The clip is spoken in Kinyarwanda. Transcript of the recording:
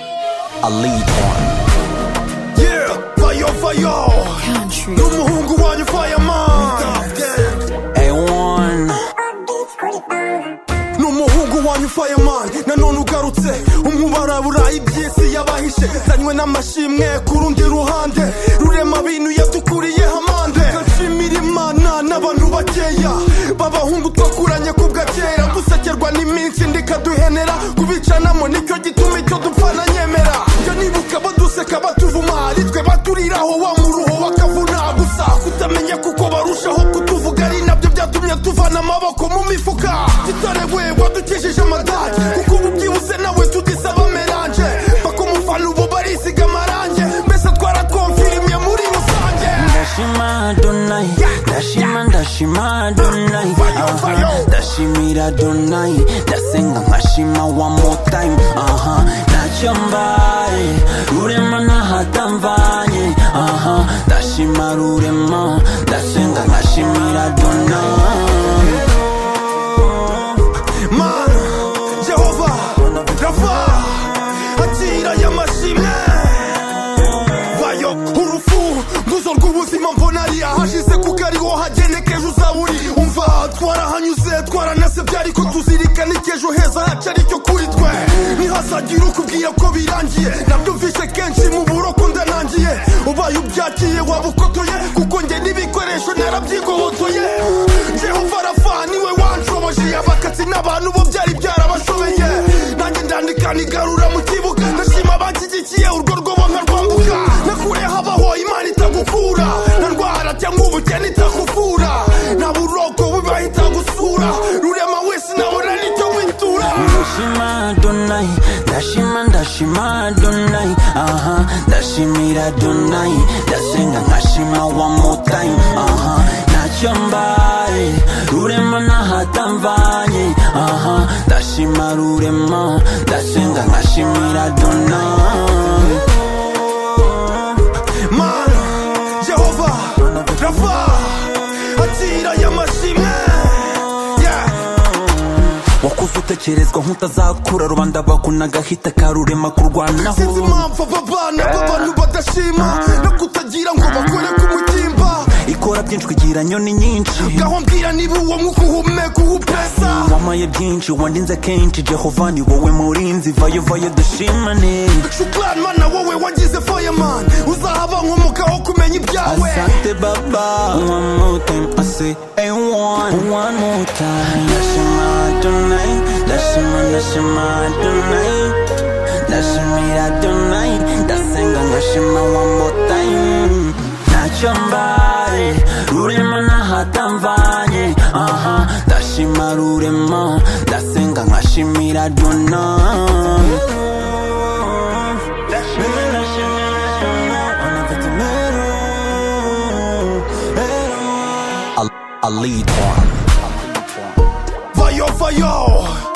a lead on Yeah, fire, fire. Country. N'umuhungu wanyu fireman. A1 n'umuhungu wanyu fireman nanone ugarutse umwubaraburayi by'isi yabahishe zanywe n'amashimwe ku rundi ruhande rurema bintu yadukuriye hamande gashimira imana n'abantu bakeya b'abahungu twakuranye ku bwakera dusekerwa n'iminsi ndikaduhenera kubicanamo nicyo gituma icyo dupfa na nyemera njya nibuka baduseka batuvuma ari twe baturiraho wa muruho bakavuna gusa kutamenya kuko barushaho kutuvuga ari nabyo byatumye tuvana amaboko mu mifuka tutarewe wadukesheje amadage kuko ubu byibuze nawe tugisaba melange bakumufana ubu barisiga amarange mbese twarakonfirimye muri rusange ndashima donai ndashima ndashima donai aha ndashimira donai ndasenga nkashima one more time aha ntacyo mbaye rurema ntahatamvanye aha ndashima rurema ndasenga nkashimira donai mana yehova rava akira y'amashimwe bayo urufu nguzo rw'ubuzima mbona ari ahashize kuko ariho hagenekeje uzaba uri umva twarahanyuze twaranasebye ariko tuzirikana icyejo heza hacu aricyo kuri twe ntihazagira ukubwira ko birangiye nabyumvise kenshi mu buroko ndanangiye ubaye ubyakiye waba ukotoye kuko njye n'ibikoresho narabyigobotoye jehova arafa niwe wanshoboje abakatsi n'abantu bo byari byarabashobeye nanjye ndandika nigarura mu kibuga ndashima abanshyigikiye urwo rwobo nkarwambuka nakure habaho imana itagukura nta ndwara cyangwa ubukene itakuvura nta buroko bubahita gusura rurema wese nabona nicyo witura ndashima donai ndashima ndashima donai aha ndashimira donai ndasenga nkashima one more time aha ntacyo mbaye rurema ntahatamvanye aha ndashima rurema ndasenga nkashimira donai mana yehova rava akira y'amashimwe yeah. wakuze utekerezwa nk'utazakura rubanda bakunagahita karurema kurwanaho sinzi impamvu aba bana b'abantu badashima no kutagira ngo bakore ku mutimba ikora byinshi kugira nyoni nyinshi gaho mbwira niba uwo mwuka uhumeka uhupesa wamaye byinshi wandinze kenshi jehova ni wowe murinzi vayo vayo dushimane shukurani mana wowe wagize fireman uzahaba nkomokaho kumenya ibyawe asante baba one more time i say hey one one more time ndashima tonight ndashima ndashima tonight ndashimira tonight ndasenga ngashima one more time ntacyo mbaye rurema ntahatamvanye aha ndashima rurema ndasenga nkashimira donai vayo vayo